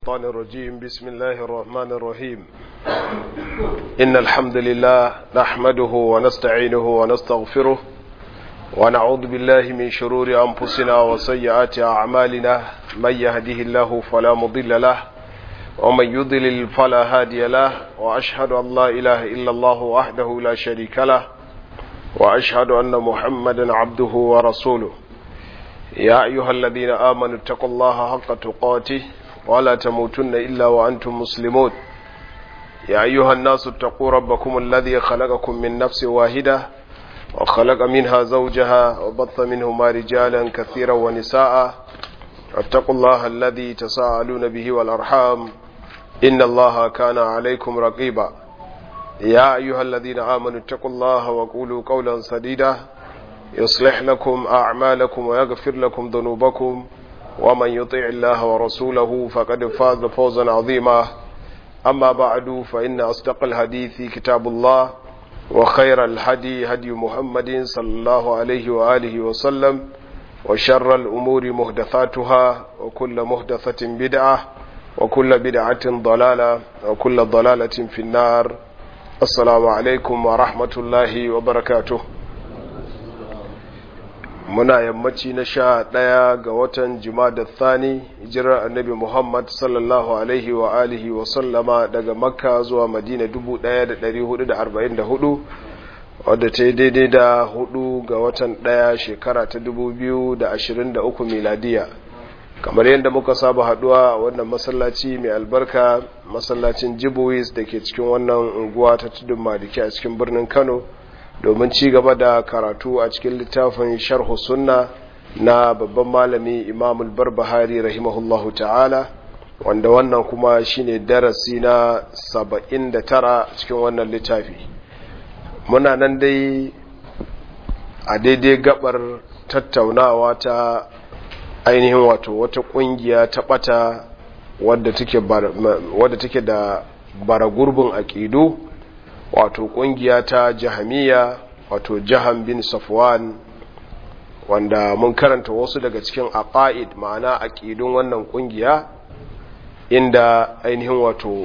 الشيطان الرجيم بسم الله الرحمن الرحيم إن الحمد لله نحمده ونستعينه ونستغفره ونعوذ بالله من شرور أنفسنا وسيئات أعمالنا من يهده الله فلا مضل له ومن يضلل فلا هادي له وأشهد أن لا إله إلا الله وحده لا شريك له وأشهد أن محمدا عبده ورسوله يا أيها الذين آمنوا اتقوا الله حق تقاته ولا تموتن إلا وأنتم مسلمون يا أيها الناس اتقوا ربكم الذي خلقكم من نفس واحدة وخلق منها زوجها وبث منهما رجالا كثيرا ونساء اتقوا الله الذي تساءلون به والأرحام إن الله كان عليكم رقيبا يا أيها الذين آمنوا اتقوا الله وقولوا قولا سديدا يصلح لكم أعمالكم ويغفر لكم ذنوبكم ومن يطع الله ورسوله فقد فاز فوزا عظيما أما بعد فإن أصدق الحديث كتاب الله وخير الهدي هدي محمد صلى الله عليه وآله وسلم وشر الأمور مهدثاتها وكل مهدثة بدعة وكل بدعة ضلالة وكل ضلالة في النار السلام عليكم ورحمة الله وبركاته muna yammaci na sha ɗaya ga watan da thani hijirar annabi muhammad sallallahu alaihi wa alihi wa sallama daga makka zuwa madina 1444 wadda ta yi daidai da hudu ga watan ɗaya shekara ta 2023 miladiya kamar yadda muka saba haduwa a wannan masallaci mai albarka masallacin jibuwis da ke cikin wannan unguwa ta tudun madiki a cikin birnin kano domin ci gaba da karatu a cikin littafin sharhu sunna na babban malami imamul barbahari rahimahullahu ta'ala wanda wannan kuma shine darasi na 79 cikin wannan littafi muna nan dai a daidai gabar tattaunawa ta ainihin wato wata kungiya ta bata wadda take da bara gurbin aƙidu wato kungiya ta jahamiya wato jahan bin safwan wanda mun karanta wasu daga cikin aqaid ma'ana aqidun wannan kungiya inda ainihin wato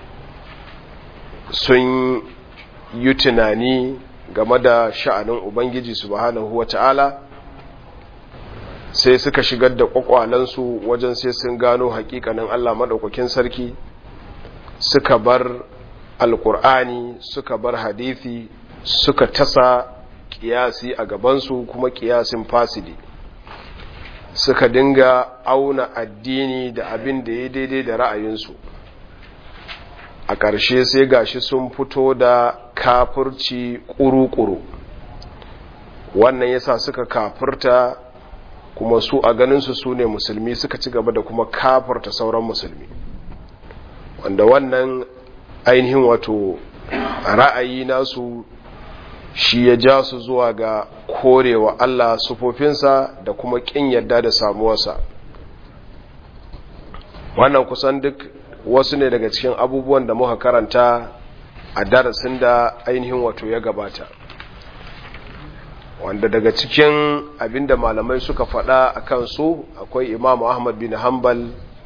sun yi tunani game da sha'anin ubangiji subhanahu wata'ala sai suka shigar da kwakwalansu wajen sai sun gano hakikanin Allah madaukakin sarki suka bar alkur'ani suka bar hadithi suka tasa kiyasi a gabansu kuma kiyasin fasidi suka dinga auna addini da abin da ya daidai da ra'ayinsu a ƙarshe sai gashi sun fito da kafurci ƙuru-ƙuru wannan yasa suka kafurta kuma su a ganinsu su ne musulmi suka ci gaba da kuma kafurta sauran musulmi wanda wannan ainihin wato ra'ayi nasu shi ya ja su zuwa ga korewa Allah sufofinsa da kuma ƙin yadda da samuwarsa wannan kusan duk wasu ne daga cikin abubuwan da muka karanta a darasin da ainihin wato ya gabata wanda daga cikin abinda malamai suka faɗa a kansu akwai imamu ahmad bin hanbal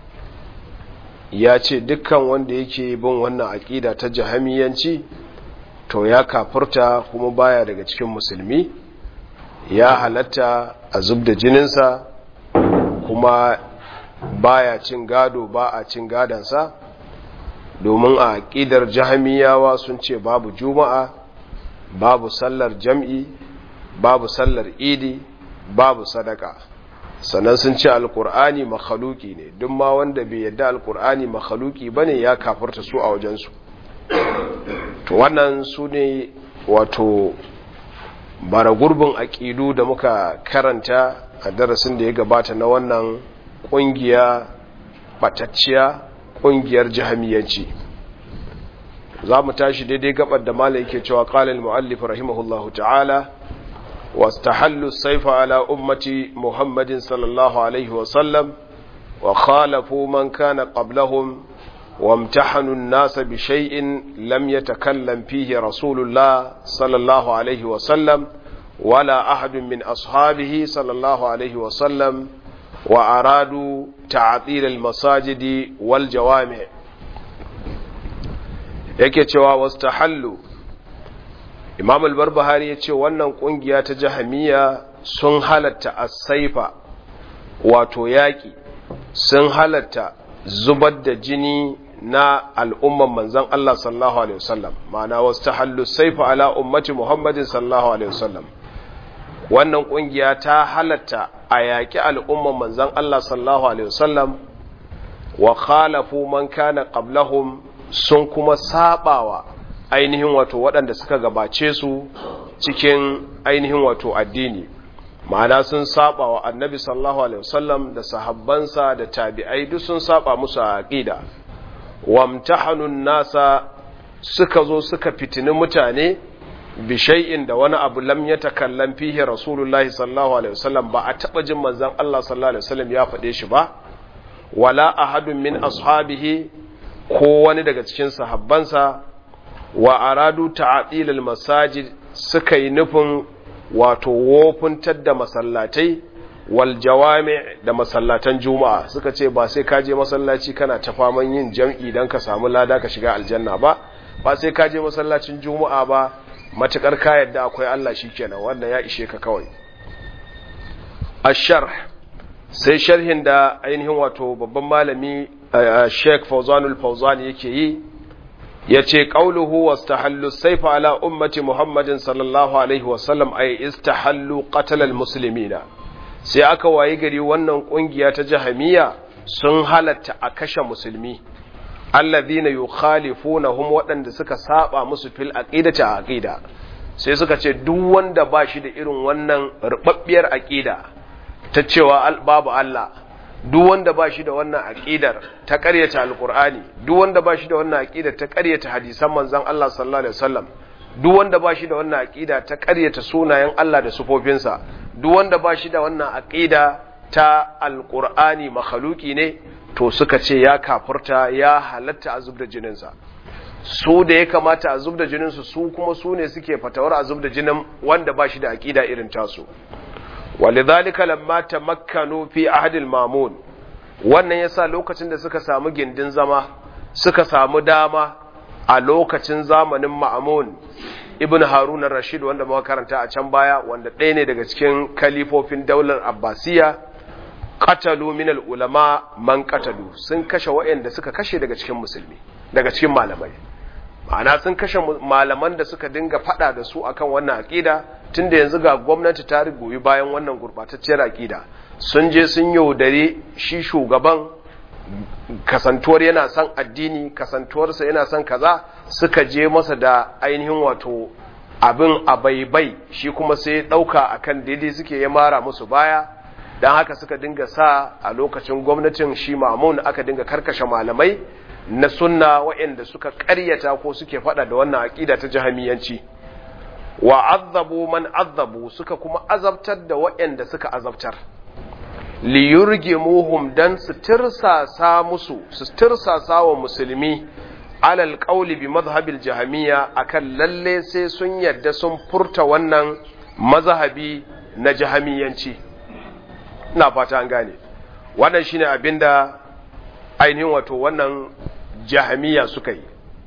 ya ce dukkan wanda yake bin wannan aƙida ta jahamiyanci to ya kafurta kuma baya daga cikin musulmi ya halatta a zub da jininsa kuma baya cin gado ba a cin gadansa domin a aƙidar jahamiyawa sun ce babu juma'a babu sallar jam'i babu sallar idi babu sadaka sannan sun ce alkur'ani makhaluki ne duk ma wanda bai yadda alkur'ani makhaluki bane ya kafarta su a wajensu to wannan su ne wato bara gurbin aƙidu da muka karanta a darasin da ya gabata na wannan ƙungiya batacciya ƙungiyar jahamiyanci za mu tashi daidai gabar da mala yake cewa ƙalil mu'allif rahimahullahu ta'ala واستحلوا السيف على أمة محمد صلى الله عليه وسلم وخالفوا من كان قبلهم وامتحنوا الناس بشيء لم يتكلم فيه رسول الله صلى الله عليه وسلم ولا أحد من أصحابه صلى الله عليه وسلم wa aradu ta'atil al-masajidi wal jawami yake cewa wastahallu Imam al-Barbahari yace wannan kungiya ta Jahamiya sun halatta as-saifa wato yaki sun halatta zubar da jini na al'umman manzan Allah sallallahu Alaihi wasallam ma'ana wasu ta hallu saifa ala ummati Muhammadin sallallahu Alaihi wasallam wannan ƙungiya ta halatta a yaƙi al'umman manzan Allah sallallahu Alaihi wasallam wa khalafu man kana qablahum sun kuma sabawa ainihin wato waɗanda suka gabace su cikin ainihin wato addini ma'ana sun saba wa annabi sallallahu alaihi wasallam da sahabbansa da tabi'ai duk sun saba musu a aqida wamtahanun nasa suka zo suka fitini mutane bi shay'in da wani abu lam yatakallam fihi rasulullahi sallallahu alaihi wasallam ba a taba jin manzon Allah sallallahu alaihi wasallam ya faɗe shi ba wala ahadun min ashabihi ko wani daga cikin sahabbansa wa aradu ta'atil masajid suka yi nufin wato wofuntar da masallatai wal jawami da masallatan juma'a suka ce ba sai ka je masallaci kana ta faman yin jam'i dan ka samu lada ka shiga aljanna ba ba sai ka je masallacin juma'a ba matukar ka yadda akwai Allah shikenan wannan ya ishe ka kawai ashar sai sharhin da ainihin wato babban malami Sheikh Fawzanul Fawzan yake yi yace qauluhu wastahallu sayfa ala ummati Muhammadin sallallahu alaihi wasallam ay istahallu qatl almuslimina sai aka wayi gari wannan kungiya ta jahamiya sun halatta a kashe musulmi alladhina yukhalifunahum waɗanda suka saba musu fil aqidati aqida sai suka ce duk wanda ba shi da irin wannan rubabbiyar aqida ta cewa babu Allah duk wanda ba shi da wannan aqidar ta ƙaryata alqur'ani duk wanda ba shi da wannan aqidar ta ƙaryata hadisan manzon Allah sallallahu alaihi wasallam duk wanda ba shi da wannan aqida ta ƙaryata sunayen Allah da sufofinsa duk wanda ba shi da wannan aqida ta alqur'ani makhluki ne to suka ce ya kafurta ya halatta a zubda jininsa su da ya kamata a zubda jininsu su kuma su ne suke fatawar a zubda jinin wanda ba shi da aqida irin tasu walidhalika lamma tamakkanu fi ahdil mamun wannan yasa lokacin da suka samu gindin zama suka samu dama a lokacin zamanin ma'amun ibn harun rashid wanda muka karanta a can baya wanda ɗaya ne daga cikin kalifofin daular abbasiya qatalu min ulama man qatalu sun kashe waɗanda suka kashe daga cikin musulmi daga cikin malamai ma'ana sun kashe malaman da suka dinga fada da su akan wannan aqida tunda yanzu ga gwamnati ta rigoyi bayan wannan gurbatacciyar aqida sun je sun yaudare shi shugaban kasantuwar yana son addini kasantuwarsa yana son kaza suka je masa da ainihin wato abin abaibai shi kuma sai ɗauka akan daidai suke ya mara musu baya don haka suka dinga sa a lokacin gwamnatin shi mamun aka dinga karkashe malamai na sunna waɗanda suka ƙaryata ko suke faɗa da wannan aƙida ta jahamiyanci wa azabu man azabu suka kuma azabtar da waɗanda suka azabtar liyurgimuhum dan su tirsasa musu su tirsasa wa musulmi alal qawli bi madhhabil jahamiyya akan lalle sai sun yadda sun furta wannan mazhabi na jahamiyanci ina fata an gane wannan shine abinda ainihin wato wannan jahamiyya suka yi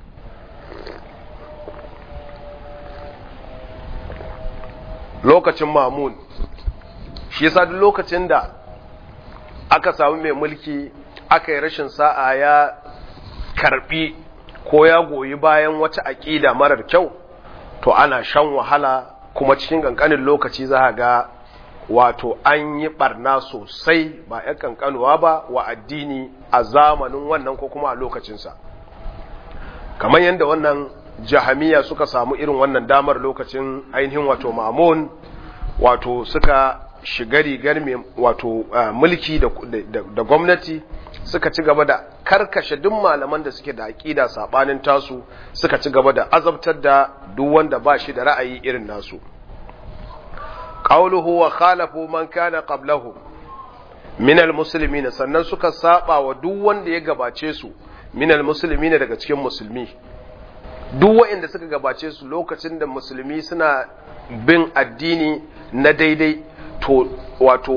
lokacin mamun shi yasa duk lokacin da aka samu mai mulki aka yi rashin sa'a ya karbi ko ya goyi bayan wata aƙida marar kyau to ana shan wahala kuma cikin ƙanƙanin lokaci za a ga wato an yi barna sosai ba ‘yan ƙanƙanuwa ba wa addini a zamanin wannan ko kuma a lokacinsa kamar yadda wannan jahamiya suka samu irin wannan damar lokacin ainihin wato mamun wato suka shiga rigar mai wato mulki da gwamnati suka ci gaba da karkashe duk malaman da suke da aƙida saɓanin tasu suka ci gaba da azabtar da duk wanda ba shi da ra'ayi irin nasu qawluhu wa khalafu man kana qablahu min almuslimin sannan suka saba wa duk wanda ya gabace su min almuslimin daga cikin musulmi duk waɗanda suka gabace su lokacin da musulmi suna bin addini na daidai to wato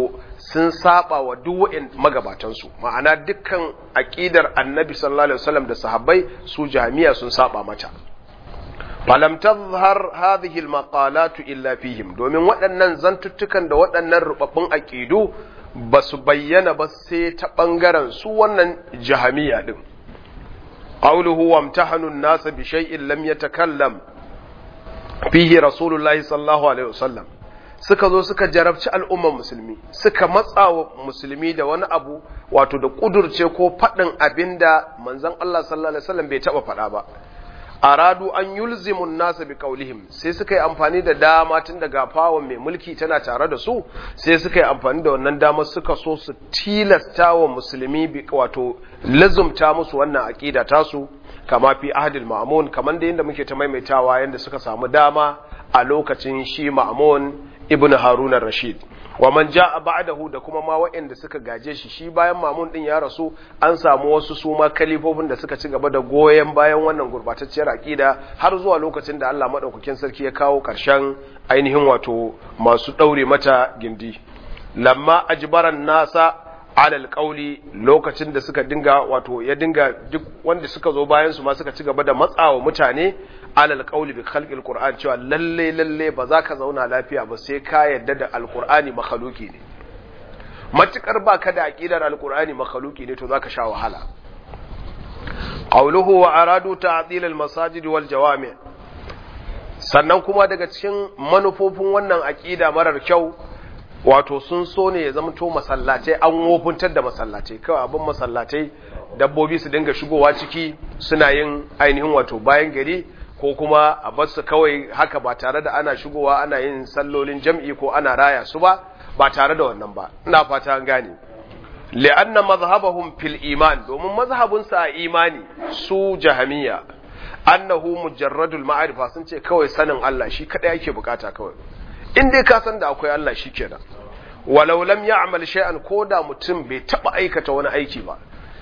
sun saba wa duk magabatansu ma'ana dukkan aqidar annabi sallallahu alaihi wasallam da sahabbai su jami'a sun saba mata falam tazhar hadhihi almaqalatu illa fihim domin waɗannan zantuttukan da waɗannan rubabbun aqidu ba su bayyana ba sai ta bangaren su wannan jahamiya din qawluhu wamtahanu an-nas bi shay'in lam yatakallam fihi rasulullahi sallallahu alaihi wasallam suka zo suka jarabci al'umman musulmi suka matsa wa musulmi da wani abu wato da kudurce ko faɗin abinda manzon Allah sallallahu alaihi wasallam bai taɓa faɗa ba aradu an yulzimun nasa bi qaulihim sai suka yi amfani da dama tun daga fawon mai mulki tana tare da su sai suka yi amfani da wannan dama suka so su tilasta wa musulmi bi wato lazumta musu wannan aqida tasu kama fi ahdil ma'mun kaman da yanda muke ta maimaitawa yanda suka samu dama a lokacin shi ma'mun ibnu harun rashid wa man ja'a ba'dahu da kuma ma waɗanda suka gaje shi shi bayan mamun din ya rasu an samu wasu su ma kalifofin da suka ci gaba da goyen bayan wannan gurbatacciyar aqida har zuwa lokacin da Allah madaukakin sarki ya kawo ƙarshen ainihin wato masu daure mata gindi lamma ajbaran nasa alal qauli lokacin da suka dinga wato ya dinga duk wanda suka zo bayan su ma suka ci gaba da matsawa mutane alal qauli bi khalqil qur'an cewa lalle lalle ba za ka zauna lafiya ba sai ka yadda da alqur'ani makhluki ne matukar baka da aqidar alqur'ani makhluki ne to zaka sha wahala qawluhu wa aradu ta'dil almasajid wal jawami' sannan kuma daga cikin manufofin wannan aqida marar kyau wato sun so ne ya zama to masallatai an wofuntar da masallatai kawai abin masallatai dabbobi su dinga shigowa ciki suna yin ainihin wato bayan gari ko kuma a basu kawai haka ba tare da ana shigowa ana yin sallolin jam'i ko ana raya su ba ba tare da wannan ba ina fata an gane li'anna mazhabahum fil iman domin mazhabun sa imani su jahamiya annahu mujarradul ma'arifa sun ce kawai sanin Allah shi kadai yake bukata kawai in dai ka san da akwai Allah shikenan walau lam ya'mal shay'an koda mutum bai taba aikata wani aiki ba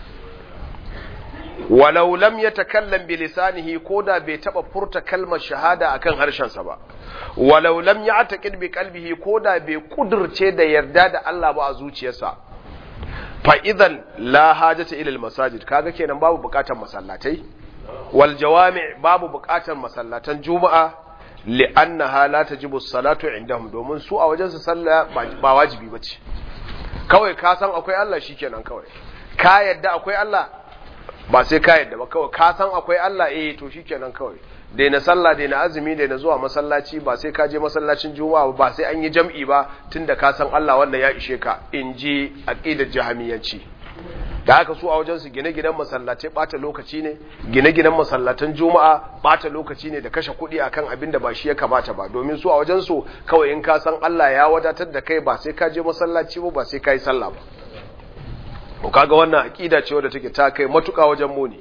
walau lam yatakallam bi lisanihi koda bai taba furta kalmar shahada akan harshensa ba walau lam ya'taqid bi qalbihi koda bai kudurce da yarda da Allah ba a zuciyarsa fa idan la hajata ila al masajid kaga kenan babu bukatar masallatai wal jawami babu bukatar masallatan juma'a li'annaha la tajibu salatu indahum domin su a wajen su sallah ba wajibi bace kawai ka san akwai Allah shikenan kawai ka yadda akwai Allah ba sai ka yadda ba kawai ka san akwai Allah eh to shikenan kawai daina sallah daina azumi daina zuwa masallaci ba sai ka je masallacin juma'a ba sai an yi jam'i ba tunda ka san Allah wannan ya ishe ka in ji aqidar jahamiyanci da haka su a wajen su gine-ginen masallatai bata lokaci ne gine-ginen masallatan juma'a bata lokaci ne da kashe kuɗi akan abin da ba shi ya kamata ba domin su a wajen su kawai in ka san Allah ya wadatar da kai ba sai ka je masallaci ba ba sai ka yi sallah ba to kaga wannan aqida ce wadda take ta kai matuƙa wajen muni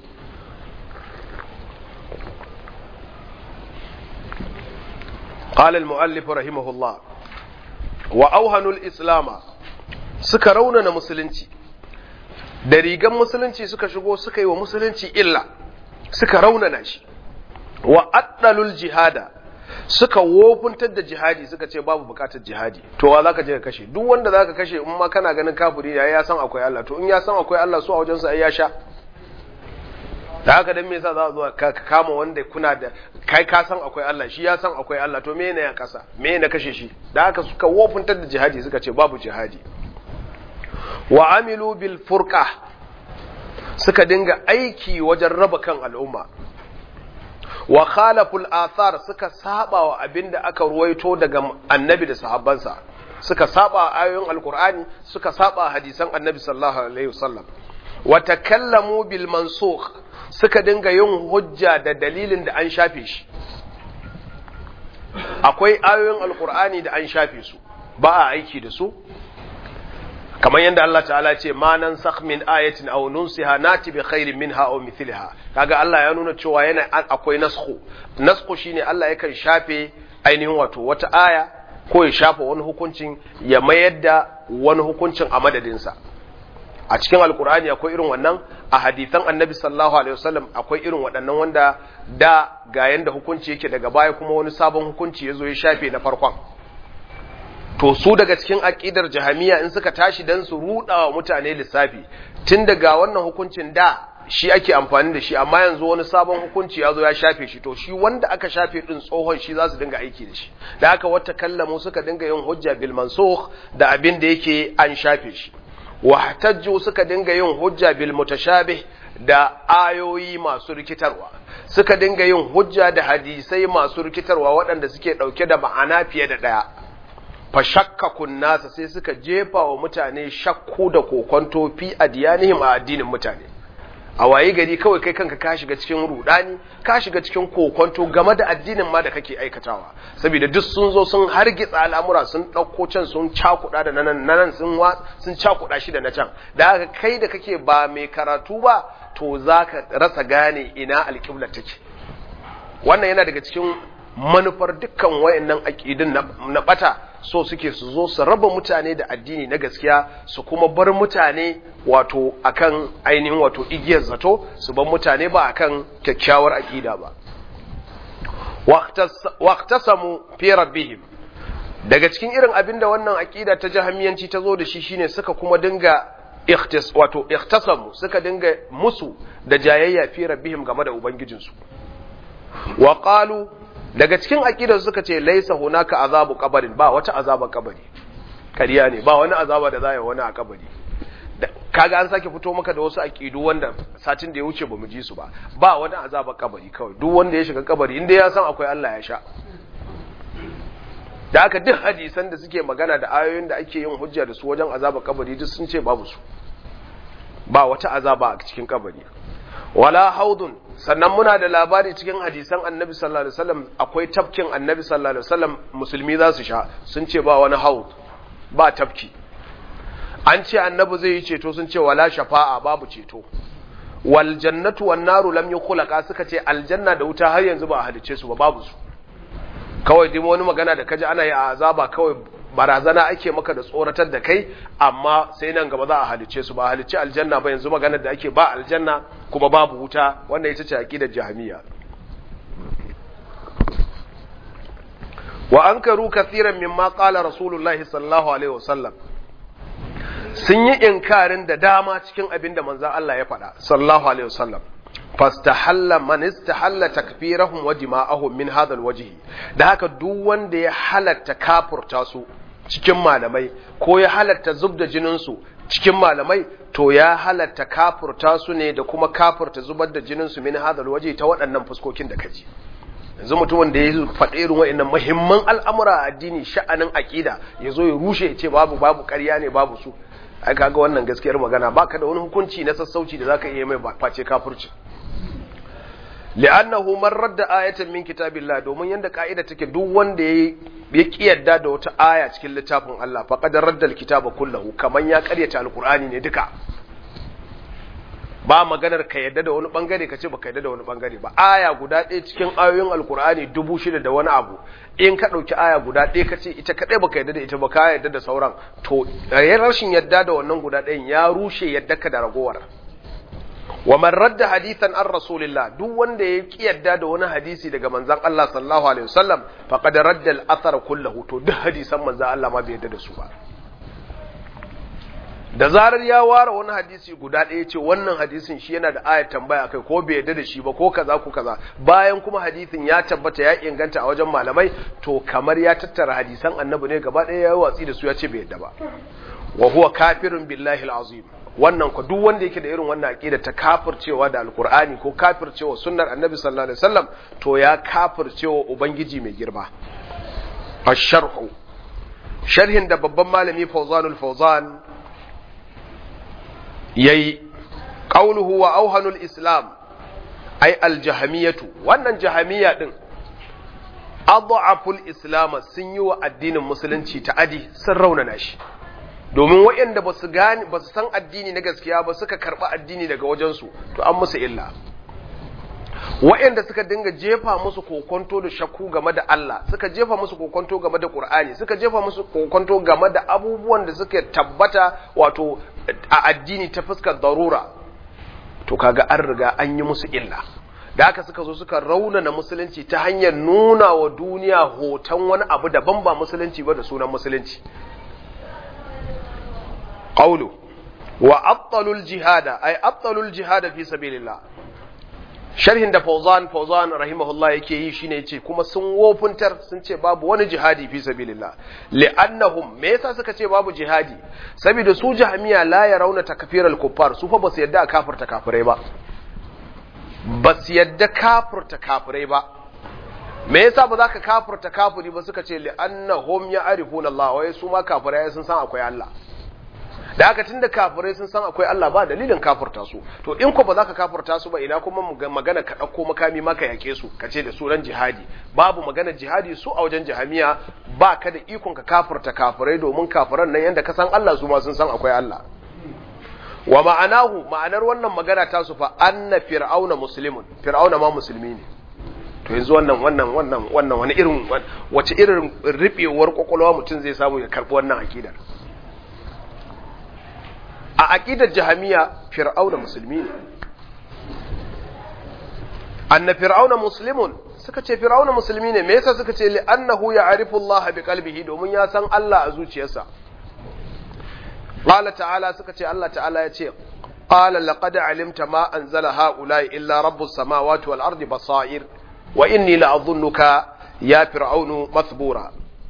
قال المؤلف رحمه الله وأوهنوا الإسلام suka raunana musulunci da rigan musulunci suka shigo suka yi wa musulunci illa suka raunana shi wa addalul jihada suka wofuntar da jihadi suka ce babu bukatar jihadi to wa zaka je ka kashe duk wanda zaka kashe in ma kana ganin kafiri ya ya san akwai Allah to in ya san akwai Allah su a wajen sa ai ya sha da haka dan me yasa za zuwa ka kama wanda kuna da kai ka san akwai Allah shi ya san akwai Allah to me ne ya kasa me ne kashe shi da haka suka wofuntar da jihadi suka ce babu jihadi wa amilu bil furqa suka dinga aiki wajen raba kan al'umma wa khalaful athar suka saba wa abinda aka ruwaito daga annabi da sahabbansa suka saba ayoyin alqur'ani suka saba hadisan annabi sallallahu alaihi wasallam wa takallamu bil mansukh suka dinga yin hujja da dalilin da an shafe shi akwai ayoyin alqur'ani da an shafe su ba a aiki da su kamar yadda Allah ta'ala ce ma nan sakh min ayatin aw nunsiha nati bi khairin minha aw mithliha kaga Allah ya nuna cewa yana akwai naskhu naskhu shine Allah yakan shafe ainihin wato wata aya ko ya shafa wani hukuncin ya mayar da wani hukuncin a madadin sa a cikin alkur'ani akwai irin wannan a hadisan annabi sallallahu alaihi wasallam akwai irin waɗannan wanda da ga yanda hukunci yake daga baya kuma wani sabon hukunci ya zo ya shafe na farkon to su daga cikin aqidar jahamiya in suka tashi dan su ruda wa mutane lissafi tun daga wannan hukuncin da shi ake amfani da shi amma yanzu wani sabon hukunci ya zo ya shafe shi to shi wanda aka shafe din tsohon shi za su dinga aiki da shi da aka wata kallamu suka dinga yin hujja bil mansukh da abin da yake an shafe shi wahtajju suka dinga yin hujja bil mutashabih da ayoyi masu rikitarwa suka dinga yin hujja da hadisai masu rikitarwa waɗanda suke ɗauke da ma'ana fiye da ɗaya fa shakkakun nasa sai suka jefa wa mutane shakku da kokonto fi adiyanihim a addinin mutane a waye gari kawai kai kanka ka shiga cikin rudani ka shiga cikin kokonto game da addinin ma da kake aikatawa saboda duk sun zo sun hargitsa al'amura sun ɗauko can sun cakuɗa da nan nan sun sun cakuɗa shi da na can da haka kai da kake ba mai karatu ba to zaka rasa gane ina alƙibla take wannan yana daga cikin manufar dukkan wayannan aƙidun na bata so suke su zo su raba mutane da addini na gaskiya su kuma bar mutane wato akan ainihin wato igiyar zato su bar mutane ba akan kyakkyawar aƙida ba waqtasamu fi rabbihim daga cikin irin abin da wannan aƙida ta jahamiyanci ta zo da shi shine suka kuma dinga ikhtis wato ikhtasamu suka dinga musu da jayayya fi rabbihim game da ubangijinsu wa qalu daga cikin aqidar suka ce laisa hunaka azabu qabarin ba wata azaba kabari kariya ne ba wani azaba da zai wani a kabari kaga an sake fito maka da wasu aqidu wanda satin da ya wuce bamu ji su ba ba wani azaba kabari kawai duk wanda ya shiga kabari inda ya san akwai Allah ya sha da haka duk hadisan da suke magana da ayoyin da ake yin hujja da su wajen azaba kabari duk sun ce babu su ba wata azaba a cikin kabari wala haudun sannan muna da labari cikin hadisan annabi sallallahu alaihi wasallam akwai tafkin annabi sallallahu alaihi wasallam musulmi za su sha sun ce ba wani haud ba tafki an ce annabi zai yi ceto sun ce wala shafa'a babu ceto wal jannatu wan naru lam yukhlaqa suka ce aljanna da wuta har yanzu ba a halice su ba babu su kawai dai wani magana da kaji ana yi a azaba kawai barazana ake maka da tsoratar da kai amma sai nan gaba za a halice su ba a halice aljanna ba yanzu maganar da ake ba aljanna kuma babu wuta wannan ita ce aqidar jahmiya wa ankaru kathiran mimma qala rasulullahi sallallahu alaihi wasallam sun yi inkarin da dama cikin abin da manzon Allah ya faɗa sallallahu alaihi wasallam fastahalla man istahalla takfirahum wa dima'ahum min hadha alwajh da haka duk wanda ya halatta kafurta su cikin malamai ko ya halatta zubda jinin su cikin malamai to ya halatta kafurta su ne da kuma kafurta zubar da jinin su min hadha alwajh ta waɗannan fuskokin da kaji yanzu mutumin da ya faɗi irin waɗannan muhimman al'amura a addini sha'anin aqida ya zo ya rushe ya ce babu babu ƙarya ne babu su ai kaga wannan gaskiyar magana baka da wani hukunci na sassauci da zaka iya mai face kafirci li'annahu man radda ayatan min kitabillah domin yanda ka'ida take duk wanda ya ya kiyarda da wata aya cikin littafin Allah faqad radda alkitaba kullahu kaman ya karyata alqur'ani ne duka ba maganar ka yadda da wani bangare ka ce baka yadda da wani bangare ba aya guda ɗaya cikin ayoyin alkur'ani dubu shida da wani abu in ka ɗauki aya guda ɗaya ka ce ita kaɗai baka yadda da ita ba ka yadda da sauran to rashin yadda da wannan guda ɗayan ya rushe yadda ka da ragowar wa man radda hadithan an rasulillah duk wanda ya ki yadda da wani hadisi daga manzon Allah sallallahu alaihi wasallam faqad radda al-athar kullahu to duk hadisan manzon Allah ma bai yadda da su ba da zarar ya ware wani hadisi guda ɗaya ce wannan hadisin shi yana da ayat tambaya kai ko bai yarda da shi ba ko kaza ko kaza bayan kuma hadisin ya tabbata ya inganta a wajen malamai to kamar ya tattara hadisan annabi ne gaba ɗaya ya yi watsi da su ya ce bai yarda ba wa huwa kafirun billahi alazim wannan ko duk wanda yake da irin wannan aqida ta kafircewa da alqur'ani ko kafircewa sunnar annabi sallallahu alaihi wasallam to ya kafircewa ubangiji mai girma ash-sharhu sharhin da babban malami Fawzanul Fawzan yayi qauluhu wa auhanul islam ay aljahamiyatu wannan jahamiya din adhaful islam sun yi wa addinin musulunci ta'adi sun raunana shi domin waɗanda ba su gane ba su san addini na gaskiya ba suka karɓi addini daga wajensu to an musu illa waɗanda suka dinga jefa musu kokonto da shakku game da Allah suka jefa musu kokonto game da Qur'ani suka jefa musu kokonto game da abubuwan da suka tabbata wato a addini ta fuskar darura to kaga an riga an yi musu illa da haka suka zo suka raunana musulunci ta hanyar nuna wa duniya hoton wani abu daban ba musulunci ba da sunan musulunci qawlu wa abtalul jihada ay abtalul jihada fi sabilillah sharhin da Fauzan Fauzan rahimahullah yake yi shine yace kuma sun wofuntar sun ce babu wani jihadi fi sabilillah li'annahum me yasa suka ce babu jihadi saboda su jahmiya la yarawna takfiral kuffar su fa basu yadda a kafirta kafirai ba basu yadda kafirta kafirai ba me yasa ba za ka kafirta kafiri ba suka ce li'annahum ya'rifuna Allah wai su ma kafirai sun san akwai Allah da haka tunda kafirai sun san akwai Allah ba dalilin kafirta su to in ko ba za ka kafirta su ba ina kuma magana ka ɗauko makami maka yake su ka ce da sunan jihadi babu magana jihadi su a wajen jihamiya ba ka da ikon ka kafirta kafirai domin kafiran nan yanda ka san Allah su ma sun san akwai Allah wa ma'anahu ma'anar wannan magana ta su fa anna fir'auna muslimun fir'auna ma musulmi ne to yanzu wannan wannan wannan wannan wani irin wace irin ribewar kwakwalwa mutum zai samu ya karbi wannan akidar a aƙidar jahamiya fir'auna musulmi ne anna fir'auna muslimun suka ce fir'auna musulmi ne me yasa suka ce li'annahu ya'rifu Allah bi qalbihi domin ya san Allah a zuciyarsa qala ta'ala suka ce Allah ta'ala ya ce qala laqad alimta ma anzala ha'ula'i illa rabbus samawati wal ardi basair wa inni la'adhunnuka ya fir'aunu mathbura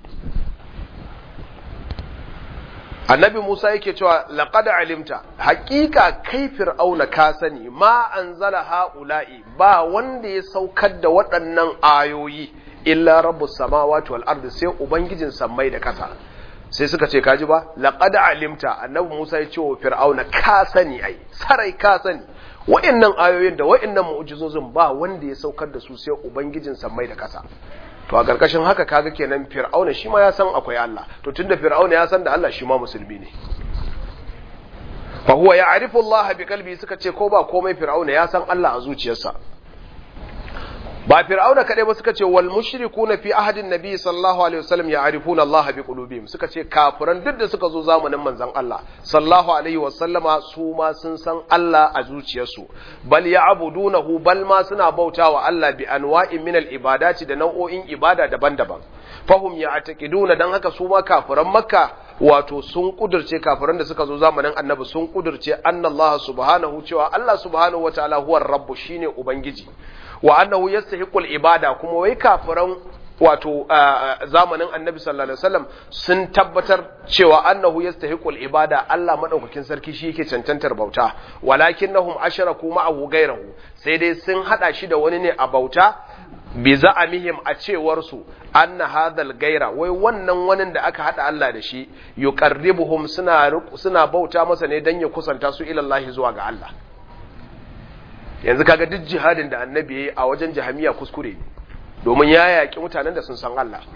annabi Musa yake cewa laqad alimta haqiqa kai fir'auna ka sani ma anzala haula'i ba wanda ya saukar da waɗannan ayoyi illa rabbus samawati wal ardi sai ubangijin sammai da ƙasa sai suka ce kaji ba laqad alimta annabi Musa ya ce wa fir'auna ka sani ai sarai ka sani wa'annan ayoyin da wa'annan mu'jizozin ba wanda ya saukar da su sai ubangijin sammai da ƙasa to a ƙarƙashin haka kaga kenan fir'auna shi ma ya san akwai Allah to tunda fir'auna ya san da Allah shi ma musulmi ne fa huwa ya'rifu Allah bi qalbi suka ce ko ba komai fir'auna ya san Allah a zuciyarsa ba fir'auna kadai ba suka ce wal mushrikuna fi ahadin nabi sallallahu alaihi wasallam ya'rifuna Allah bi qulubihim suka ce kafiran duk da suka zo zamanin manzon Allah sallallahu alaihi wasallama su ma sun san Allah a zuciyarsu bal ya'budunahu bal ma suna bautawa Allah bi anwa'in min al ibadati da nau'o'in ibada daban-daban fahum ya'taqiduna dan haka su ma kafiran makka wato sun kudurce kafiran da suka zo zamanin annabi sun kudurce annallaha subhanahu cewa Allah subhanahu wataala huwa rabbu shine ubangiji wa annahu yastahiqul ibada kuma wai kafiran wato zamanin annabi sallallahu alaihi wasallam sun tabbatar cewa annahu yastahiqul ibada Allah madaukakin sarki shi yake cancantar bauta walakinnahum asharaku ma'ahu ghayrahu sai dai sun hada shi da wani ne a bauta bi za'amihim a cewar su anna hadhal gaira wai wannan wani da aka hada Allah da shi yuqarribuhum suna suna bauta masa ne dan ya kusanta su ila Allah zuwa ga Allah yanzu kaga duk jihadin da annabi yayi a wajen jahamiya kuskure ne domin ya yaki mutanen da sun san Allah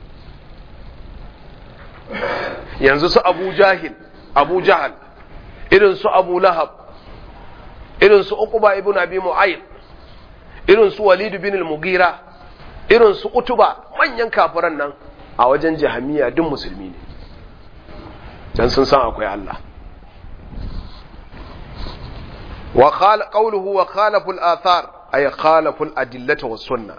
yanzu su Abu Jahil Abu Jahal irin su Abu Lahab irin su Uqba ibn Abi Mu'ayyid irin su Walid bin al-Mughira irin su Utuba manyan kafiran nan a wajen jahamiya duk musulmi ne dan sun san akwai Allah wa qala qawluhu wa khalafu al-athar ay khalafu al-adillata was sunnah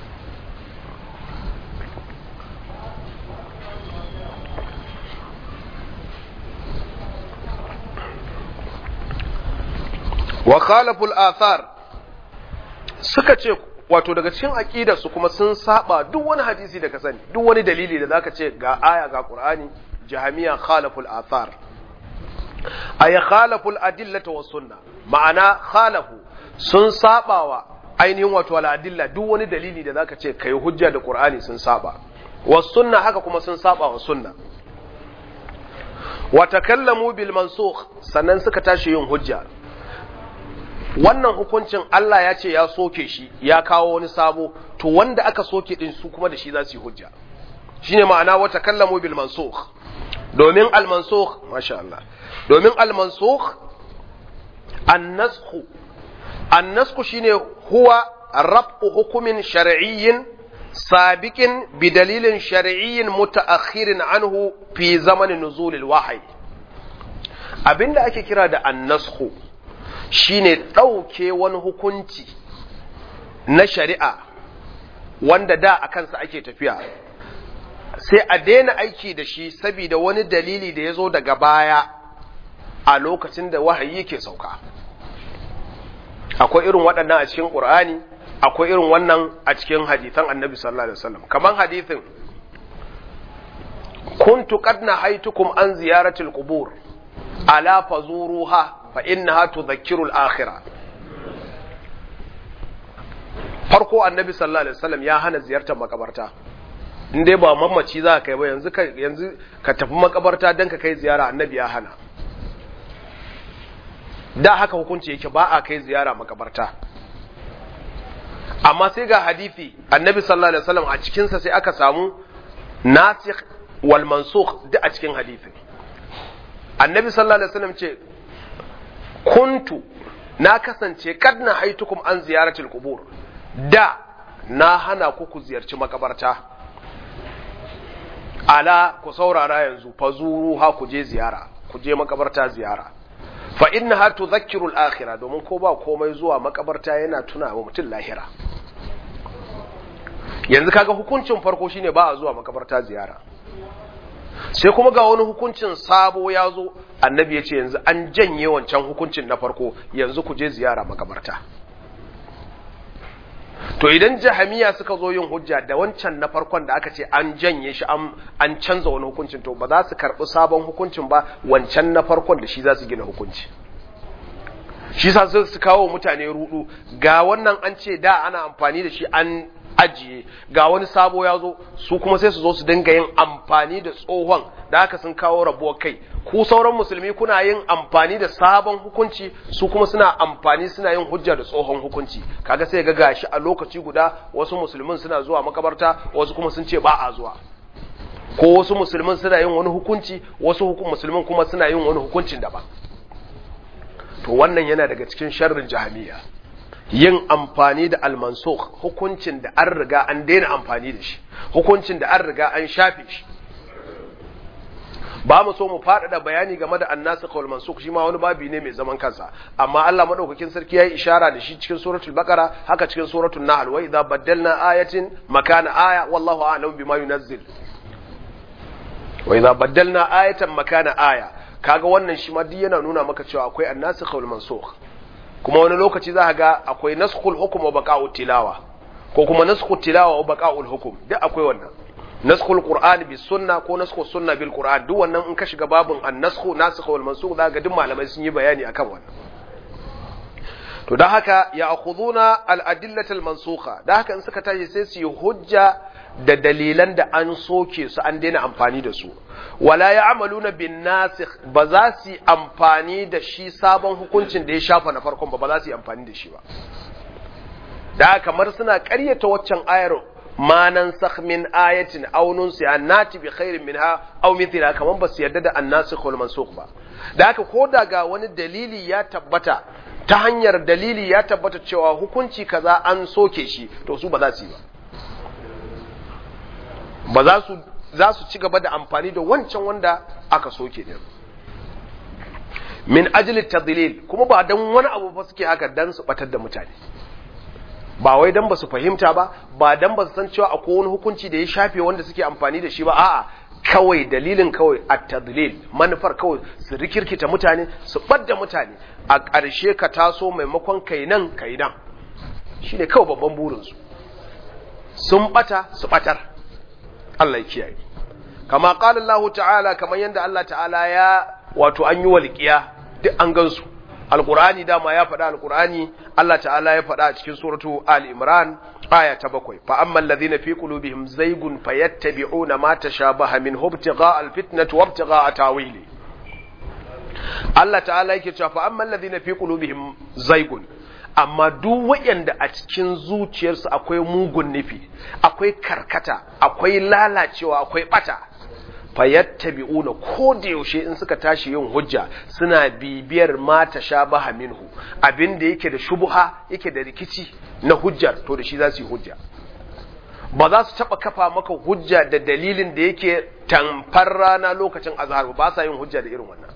wa khalafu al-athar suka ce wato daga cikin aqidar su kuma sun saba duk wani hadisi da ka sani duk wani dalili da zaka ce ga aya ga qur'ani jahamiya khalafu al-athar ay khalafu al-adillata was sunna ma'ana khalafu sun sabawa ainihin wato al-adilla duk wani dalili da zaka ce kai hujja da qur'ani sun saba was sunna haka kuma sun saba wa sunna wa takallamu bil mansukh sannan suka tashi yin hujja wannan hukuncin Allah ya ce ya soke shi ya kawo wani sabo to wanda aka soke din su kuma da shi za su yi hujja shine ma'ana wa takallamu bil mansukh domin al mansukh masha Allah domin al mansukh an nasakh an nasakh shine huwa rab'u hukumin shar'iyyin sabiqin bi dalilin shar'iyyin mutaakhirin anhu fi zamanin nuzulil wahyi abinda ake kira da an nasakh shine ɗauke wani hukunci na shari'a wanda da a kansa ake tafiya sai a daina aiki da shi saboda wani dalili da ya zo daga baya a lokacin da wahayi yake sauka akwai irin waɗannan a cikin ƙur'ani akwai irin wannan a cikin hadithan annabi sallallahu alaihi wasallam kaman hadithin kuntu qad nahaytukum an ziyaratil qubur ala fazuruha fa innaha tudhakkiru al-akhirah farko annabi sallallahu alaihi wasallam ya hana ziyartar makabarta in dai ba mamaci za ka kai ba yanzu ka yanzu ka tafi makabarta dan ka kai ziyara annabi ya hana da haka hukunci yake ba a kai ziyara makabarta amma sai ga hadisi annabi sallallahu alaihi wasallam a cikin sa sai aka samu nasikh wal mansukh duk a cikin hadisi annabi sallallahu alaihi wasallam ce kuntu na kasance kad na haitukum an ziyaratil qubur da na hana ku ku ziyarci makabarta ala ku saurara yanzu fazuru ha ku je ziyara ku je makabarta ziyara fa innaha tudhakkiru al-akhirah domin ko ba komai zuwa makabarta yana tuna wa mutum lahira yanzu kaga hukuncin farko shine ba a zuwa makabarta ziyara sai kuma ga wani hukuncin sabo ya zo annabi ya ce yanzu an janye wancan hukuncin na farko yanzu ku je ziyara makabarta to idan jahamiya suka zo yin hujja da wancan na farkon da aka ce an janye shi an canza wani hukuncin to ba za su karɓi sabon hukuncin ba wancan na farkon da shi za su gina hukunci shi sa su kawo mutane rudu ga wannan an ce da ana amfani da shi an ajiye ga wani sabo ya zo su kuma sai su zo su dinga yin amfani da tsohon da haka sun kawo rabuwar kai ku sauran musulmi kuna yin amfani da sabon hukunci su kuma suna amfani suna yin hujja da tsohon hukunci kaga sai ga gashi a lokaci guda wasu musulmin suna zuwa makabarta wasu kuma sun ce ba a zuwa ko wasu musulmin suna yin wani hukunci wasu musulmin kuma suna yin wani hukuncin daban to wannan yana daga cikin sharrin jahamiya yin amfani da almansukh hukuncin da an riga an daina amfani da shi hukuncin da an riga an shafe shi ba mu so mu faɗaɗa bayani game da annasikh wal mansukh shi ma wani babi ne mai zaman kansa amma Allah madaukakin sarki yayi ishara da shi cikin suratul baqara haka cikin suratul nahl wa idza baddalna ayatin makana aya wallahu a'lamu bima yunazzil wa idza baddalna ayatan makana aya kaga wannan shi ma duk yana nuna maka cewa akwai annasikh wal mansukh kuma wani lokaci za ga akwai naskhul hukm wa baqa'ut tilawa ko kuma naskhul tilawa wa baqa'ul hukm duk akwai wannan naskhul qur'ani bis sunna ko naskhul sunna bil qur'an duk wannan in ka shiga babun an-naskhu nasikh wal mansukh za ga duk malamai sun yi bayani akan wannan to dan haka ya akhuduna al-adillata al-mansukha dan haka in suka tashi sai su yi hujja da dalilan da an soke su an daina amfani da su wala ya'maluna bin nasikh ba za su yi amfani da shi sabon hukuncin da ya shafa na farkon ba ba za su yi amfani da shi ba da kamar suna ƙaryata waccan ayar ma nansakh min ayatin aw nunsiha nati bi khairin minha aw mithla kaman ba su yarda da annasikh wal mansukh ba da haka ko daga wani dalili ya tabbata ta hanyar dalili ya tabbata cewa hukunci kaza an soke shi to su ba za su yi ba ba za su za su ci gaba da amfani da wancan wanda aka soke din min ajli tadlil kuma ba dan wani abu ba suke haka dan su batar da mutane ba wai dan ba su fahimta ba ba dan ba su san cewa akwai wani hukunci da ya shafe wanda suke amfani da shi ba a'a kawai dalilin kawai at-tadlil manufar kawai su rikirkita mutane su badda mutane a ƙarshe ka taso maimakon kai nan kai nan shine kawai babban burin su sun bata su batar Allah ya kiyaye kama qala Allah ta'ala kamar yanda Allah ta'ala ya wato an yi walqiya duk an gansu alqur'ani dama ya faɗa alqur'ani Allah ta'ala ya faɗa a cikin suratu ali imran aya ta bakwai fa amma alladhina fi qulubihim zaygun fayattabi'una ma tashabaha min ibtigha'a alfitnati wa ibtigha'a tawili Allah ta'ala yake cewa fa amma alladhina fi qulubihim zaygun amma duk waɗanda a cikin zuciyarsu akwai mugun nufi akwai karkata akwai lalacewa akwai bata fayattabi'una ko da yaushe in suka tashi yin hujja suna bibiyar ma tashabaha minhu abin da yake da shubuha yake da rikici na hujjar to da shi za su yi hujja ba za su taba kafa maka hujja da dalilin da yake tamfar rana lokacin azhar ba sa yin hujja da irin wannan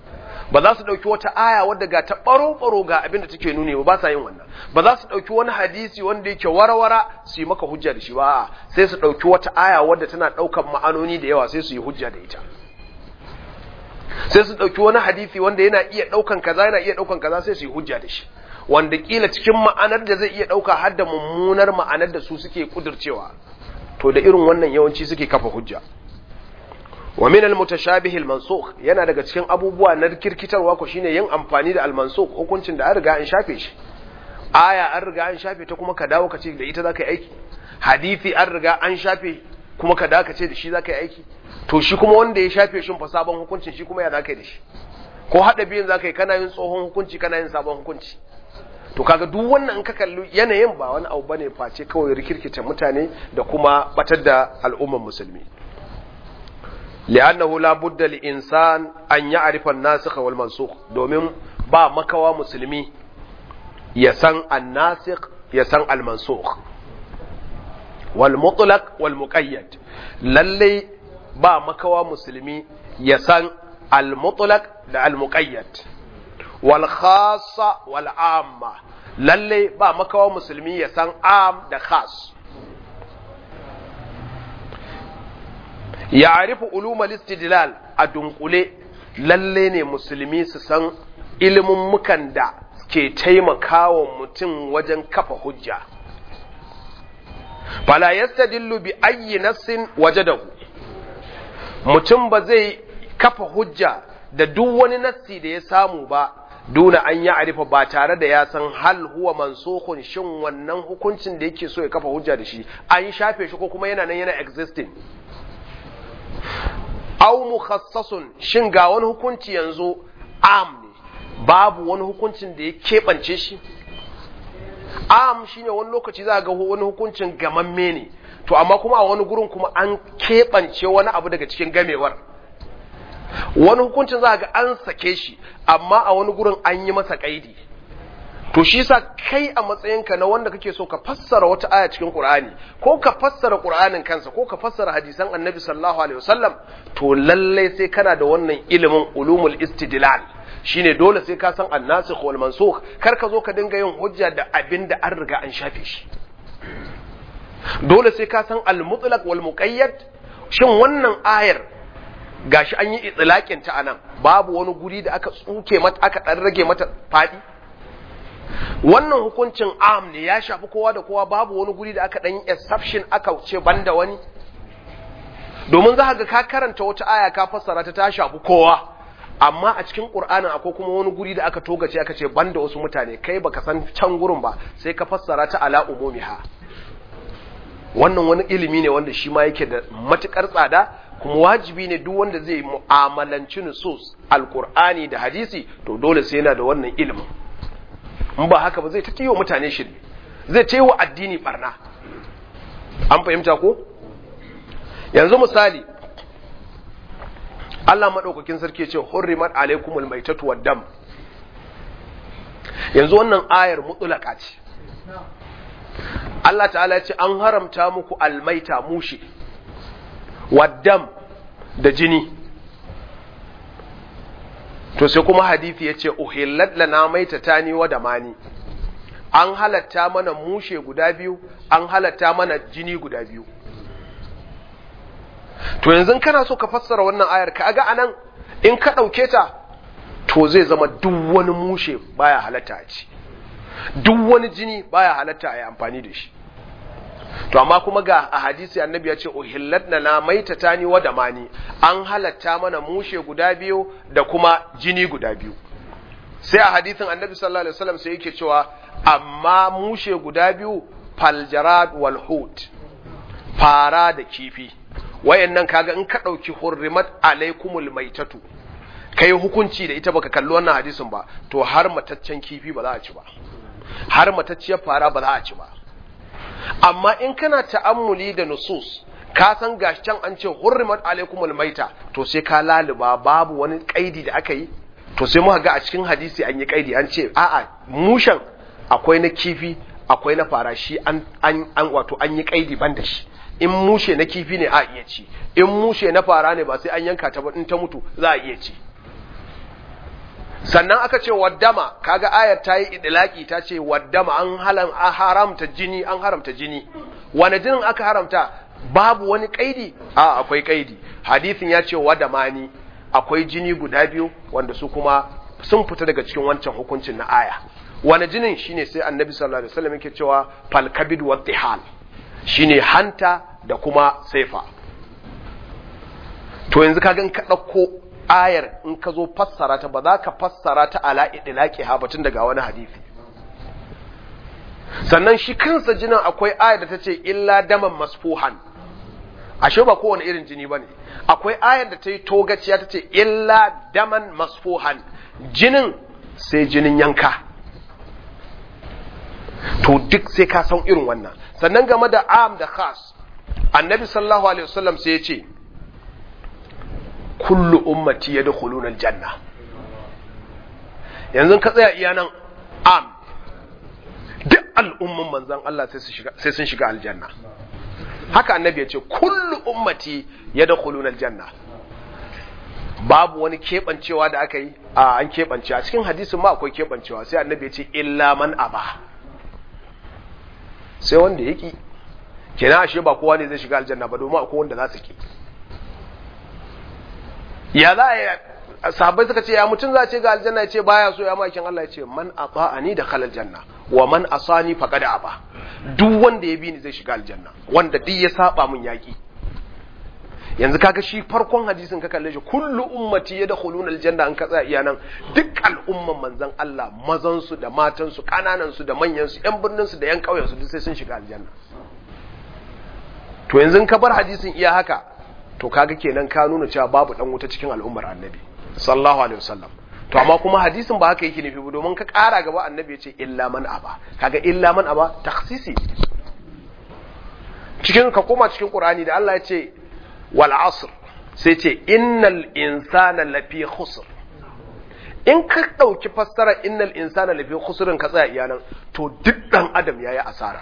ba za su ɗauki wata aya wadda ga ta ɓaro-ɓaro ga abin da take nuni ba ba sa yin wannan ba za su ɗauki wani hadisi wanda yake warwara su yi maka hujja da shi ba sai su ɗauki wata aya wadda tana ɗaukan ma'anoni da yawa sai su yi hujja da ita sai su ɗauki wani hadisi wanda yana iya ɗaukan kaza yana iya ɗaukan kaza sai su yi hujja da shi wanda kila cikin ma'anar da zai iya ɗauka har da mummunar ma'anar da su suke kudurcewa to da irin wannan yawanci suke kafa hujja wa min al-mutashabih al-mansukh yana daga cikin abubuwa na kirkitarwa ko shine yin amfani da al-mansukh hukuncin da an riga an shafe shi aya an riga an shafe ta kuma ka dawo ka ce da ita zaka yi aiki hadisi an riga an shafe kuma ka dawo ka ce da shi zaka yi aiki to shi kuma wanda ya shafe shin fa sabon hukuncin shi kuma ya zaka yi da shi ko hada biyan zaka yi kana yin tsohon hukunci kana yin sabon hukunci to kaga duk wannan in ka kalli yanayin ba wani abu bane face kawai rikirkita mutane da kuma batar da al'umman musulmi li'annahu la budda li insan an ya'rifa an-nasikh wal mansukh domin ba makawa musulmi ya san an-nasikh ya san al-mansukh wal mutlaq wal muqayyad lalle ba makawa musulmi ya san al-mutlaq da al-muqayyad wal khassa wal amma lalle ba makawa musulmi ya san am da khas ya arifu ulumar istidlal a dunkule lalle ne musulmi su san ilimin mukan da ke taimakawa mutum wajen kafa hujja fala yastadillu bi ayyi nassin wajadahu mutum ba zai kafa hujja da duk wani nassi da ya samu ba duna an ya arifa ba tare da ya san hal huwa mansukun shin wannan hukuncin da yake so ya kafa hujja da shi an shafe shi ko kuma yana nan yana existing aw mukhassasun shin ga wani hukunci yanzu am ne babu wani hukuncin da ya keɓance shi am shine wani lokaci za ga wani hukuncin gamamme ne to amma kuma a wani gurin kuma an keɓance wani abu daga cikin gamewar wani hukuncin za ga an sake shi amma a wani gurin an yi masa kaidi to shi sa kai a matsayinka na wanda kake so ka fassara wata aya cikin Qur'ani ko ka fassara Qur'anin kansa ko ka fassara hadisan Annabi sallallahu alaihi wasallam to lalle sai kana da wannan ilimin ulumul istidlal shine dole sai ka san annasikh wal mansukh kar ka zo ka dinga yin hujja da abin da an riga an shafe shi dole sai ka san al mutlaq wal muqayyad shin wannan ayar gashi an yi itlaqin ta anan babu wani guri da aka tsuke mata aka dan rage mata fadi wannan hukuncin am ne ya shafi kowa da kowa babu wani guri da aka dan exception aka ce banda wani domin za ga ka karanta wata aya ka fassara ta ta shafi kowa amma a cikin qur'anin akwai kuma wani guri da aka togace aka ce banda wasu mutane kai baka san can gurin ba sai ka fassara ta ala umumiha wannan wani ilimi ne wanda shi ma yake da matukar tsada kuma wajibi ne duk wanda zai mu'amalanci nusus alqur'ani da hadisi to dole sai yana da wannan ilimin in ba haka ba zai ta wa mutane shirme zai ta wa addini barna an fahimta ko yanzu misali Allah maɗaukakin sarki ce hurrimat alaikumul maitatu wad dam yanzu wannan ayar mutulaka ce Allah ta'ala ce an haramta muku almaita mushe waddam da jini to sai kuma hadithi ya ce uhillat lana maitatani wa damani an halatta mana mushe guda biyu an halatta mana jini guda biyu to yanzu kana so ka fassara wannan ayar ka ga anan in ka ɗauke ta to zai zama duk wani mushe baya halatta a ci duk wani jini baya halatta a yi amfani da shi to amma kuma ga a hadisi annabi ya ce uhillat na maitatani wa damani an halatta mana mushe guda biyu da kuma jini guda biyu sai a hadisin annabi sallallahu alaihi wasallam sai yake cewa amma mushe guda biyu faljarad wal hut fara da kifi wayannan kaga in ka dauki hurrimat alaikumul maitatu kai hukunci da ita baka kalli wannan hadisin ba to har mataccen kifi ba za a ci ba har matacciyar fara ba za a ci ba amma in kana ta'ammuli da nusus ka san gashi can an ce hurrimat alaikumul maita to sai ka laluba babu wani kaidi da aka yi to sai muka ga a cikin hadisi an yi kaidi an ce a'a mushan akwai na kifi akwai na fara shi an an, an wato an yi kaidi ban da shi in mushe na kifi ne a iya ci in mushe na fara ne ba sai an yanka ta ba in ta mutu za a iya ci sannan aka ce waddama kaga ayar ta yi idlaki ta ce waddama an halan an haramta jini an haramta jini wani jinin aka haramta babu wani kaidi a akwai kaidi hadisin ya ce wadamani akwai jini guda biyu wanda su kuma sun fita daga cikin wancan hukuncin na aya wani jinin shine sai annabi sallallahu alaihi wasallam yake cewa fal kabid wa tihal shine hanta da kuma saifa to yanzu ka gan ka dauko ayar in ka zo fassara ta ba za ka fassara ta ala idlaqi ha batun daga wani hadisi sannan shi kansa jinin akwai ayar da ta ce illa daman masfuhan ashe ba kowane irin jini bane akwai ayar da ta yi togaciya ta ce illa daman masfuhan jinin sai jinin yanka to duk sai ka san irin wannan sannan game da am da khas annabi sallallahu alaihi wasallam sai ya ce kullu ummati yadkhuluna aljanna yanzu ka tsaya iya nan am duk al'umman manzon Allah sai su shiga sai sun shiga aljanna haka annabi ya ce kullu ummati yadkhuluna aljanna babu wani keɓancewa da aka yi a an keɓance a cikin hadisin ma akwai keɓancewa sai annabi ya ce illa man aba sai wanda ya ki kenan ashe ba kowa ne zai shiga aljanna ba domin akwai wanda za su ki ya za a sahabbai suka ce ya mutum za ce ga aljanna ya ce baya so ya makin Allah ya ce man ata'ani da khalal janna wa man asani faqad aba duk wanda ya bi ni zai shiga aljanna wanda duk ya saba mun yaki yanzu kaga shi farkon hadisin ka kalle shi kullu ummati yadkhuluna aljanna an ka tsaya iya nan duk al'umman manzon Allah mazan su da matan su kananan su da manyan su yan birnin su da yan kauyen su duk sai sun shiga aljanna to yanzu ka bar hadisin iya haka to kaga kenan ka nuna cewa babu dan wuta cikin al'ummar annabi sallallahu alaihi wasallam to amma kuma hadisin ba haka yake nufi ba domin ka kara gaba annabi ya ce illa man aba kaga illa man aba takhsisi cikin ka koma cikin qur'ani da Allah ya ce wal asr sai ce innal insana lafi khusr in ka dauki fassara innal insana lafi khusrin ka tsaya iyanan to duk dan adam yayi asara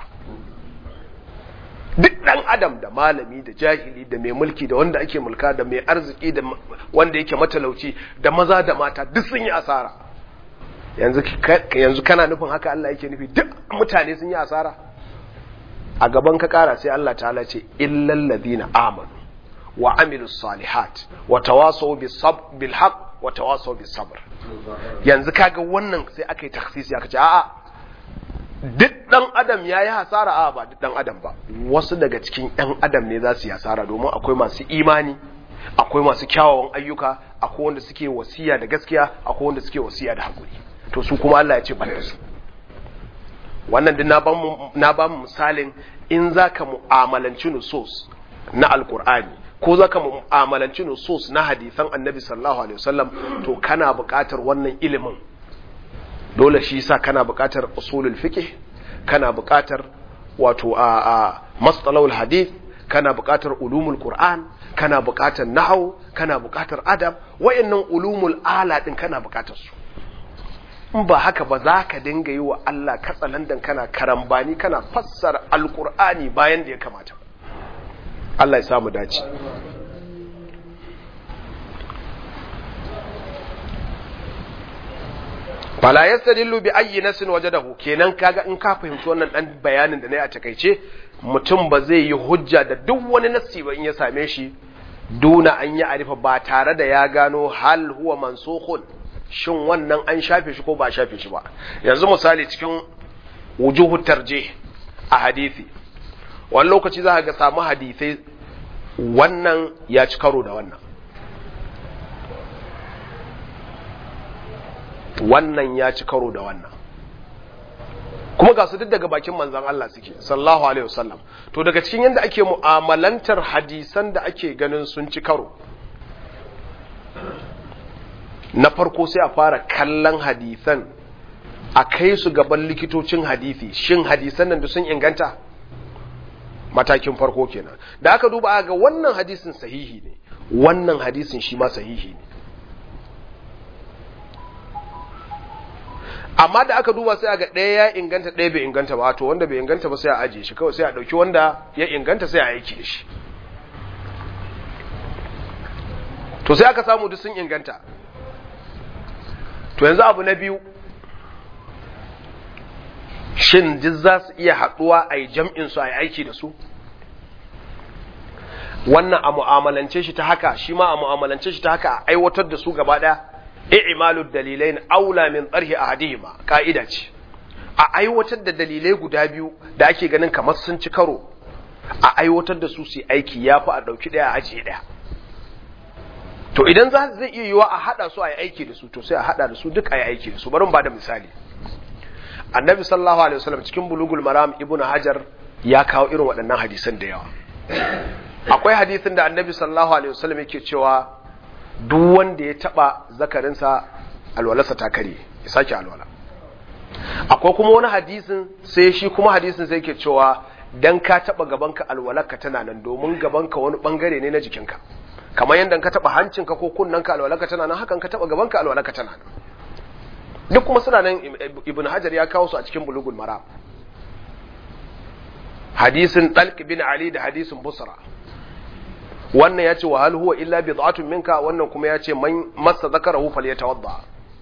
duk dan adam da malami da jahili da mai mulki da wanda ake mulka da mai arziki da wanda yake matalauci da maza da mata duk sun yi asara yanzu yanzu kana nufin haka Allah yake nufi duk mutane sun yi asara a gaban ka kara sai Allah ta'ala ce illal ladina amanu wa amilus salihat wa tawasaw bis sabr bil haqq wa tawasaw bis sabr yanzu kaga wannan sai aka yi takhsisi aka ce a'a duk ɗan adam ya yi hasara a ba duk ɗan adam ba wasu daga cikin ɗan adam ne za su yi hasara domin akwai masu imani akwai masu kyawawan ayyuka akwai wanda suke wasiya da gaskiya akwai wanda suke wasiya da hakuri to su kuma Allah ya ce ban da su wannan din na ba mu misalin in za ka mu'amalanci nusus na alkur'ani ko za ka mu'amalanci nusus na hadisan annabi sallallahu alaihi wasallam to kana buƙatar wannan ilimin dole shi sa kana buƙatar usulul fiqh kana buƙatar wato a a mastalahul hadith kana buƙatar ulumul qur'an kana buƙatar nahwu kana buƙatar adab wayannan ulumul ala din kana buƙatar su in ba haka ba za ka dinga yi wa Allah katsalandan kana karambani kana fassara alqur'ani bayan da ya kamata Allah ya samu dace fala yastadillu bi ayyi nasin wajadahu kenan kaga in ka fahimci wannan dan bayanin da nayi a takeice mutum ba zai yi hujja da duk wani nassi ba in ya same shi duna an yi arifa ba tare da ya gano hal huwa mansukhun shin wannan an shafe shi ko ba shafe shi ba yanzu misali cikin wujuhu tarjih a hadisi wani lokaci za ka ga samu hadisai wannan ya ci karo da wannan wannan ya ci karo da wannan kuma ga su duk daga bakin manzan Allah suke sallallahu alaihi wasallam to daga cikin yadda ake mu'amalantar hadisan da ake ganin sun ci karo na farko sai a fara kallon hadisan a kai su gaban likitocin hadisi shin hadisan nan da sun inganta matakin farko kenan da aka duba ga wannan hadisin sahihi ne wannan hadisin shi ma sahihi ne amma da aka duba sai ga ɗaya ya inganta ɗaya bai inganta ba to wanda bai inganta ba sai a ajiye shi kawai sai a ɗauki wanda ya inganta sai a aiki da shi to sai aka samu duk sun inganta to yanzu abu na biyu shin duk za su iya haɗuwa a yi jam'in su a yi aiki da su wannan a mu'amalance shi ta haka shi ma a mu'amalance shi ta haka a aiwatar da su gaba ɗaya i'malu dalilain aula min tsarhi ahadihima ka'ida ce a aiwatar da dalilai guda biyu da ake ganin kamar sun ci karo a aiwatar da su su aiki ya fi a ɗauki ɗaya a ajiye ɗaya to idan za zai iya yiwa a haɗa su a yi aiki da su to sai a haɗa da su duk a yi aiki da su bari ba da misali annabi sallallahu alaihi wasallam cikin bulugul maram ibnu hajar ya kawo irin waɗannan hadisan da yawa akwai hadisin da annabi sallallahu alaihi wasallam yake cewa duk wanda ya taba zakarinsa alwalarsa ta kare ya sake alwala akwai kuma wani hadisin sai shi kuma hadisin sai yake cewa dan ka taba gabanka alwalarka tana nan domin gabanka wani bangare ne na jikinka kamar yadda ka taba hancinka ko kunnanka alwalarka tana nan hakan ka taba gabanka alwalarka tana nan duk kuma suna nan ibn hajar ya kawo su a cikin bulugul maram hadisin talq bin ali da hadisin busra wannan ya ce wa hal huwa illa bid'atun minka wannan kuma ya ce man massa zakarahu falyatawadda